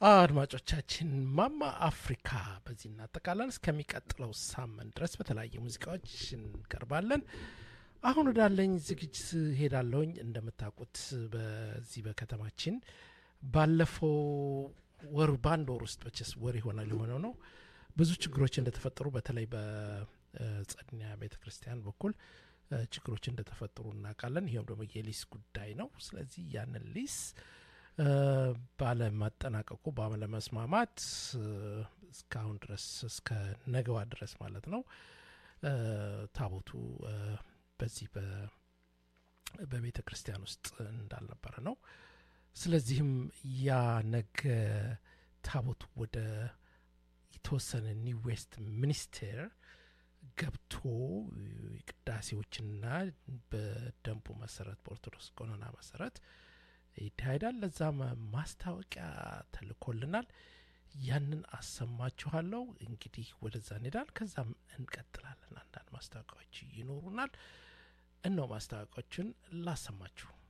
አድማጮቻችን ማማ አፍሪካ በዚህ እናጠቃለን። እስከሚቀጥለው ሳምንት ድረስ በተለያየ ሙዚቃዎች እንቀርባለን። አሁን ወዳለኝ ዝግጅት ሄዳለሁኝ። እንደምታውቁት በዚህ በከተማችን ባለፈው ወር በአንድ ወር ውስጥ በቸስ ወር ይሆናል የሆነው ነው ብዙ ችግሮች እንደተፈጠሩ በተለይ በጸድኒያ ቤተ ክርስቲያን በኩል ችግሮች እንደተፈጠሩ እናውቃለን። ይኸውም ደግሞ የሊስ ጉዳይ ነው። ስለዚህ ያንን ሊስ ባለማጠናቀቁ ባለመስማማት እስካሁን ድረስ እስከ ነገዋ ድረስ ማለት ነው ታቦቱ በዚህ በቤተ ክርስቲያን ውስጥ እንዳልነበረ ነው። ስለዚህም ያ ነገ ታቦቱ ወደ የተወሰነ ኒው ዌስት ሚኒስቴር ገብቶ ቅዳሴዎችና በደንቡ መሰረት በኦርቶዶክስ ቀኖና መሰረት ይካሄዳል። ለዛም ማስታወቂያ ተልኮልናል። ያንን አሰማችኋለሁ። እንግዲህ ወደዛ እንሄዳል። ከዛም እንቀጥላለን። አንዳንድ ማስታወቂያዎች ይኖሩናል። እነው ማስታወቂያዎችን ላሰማችሁ።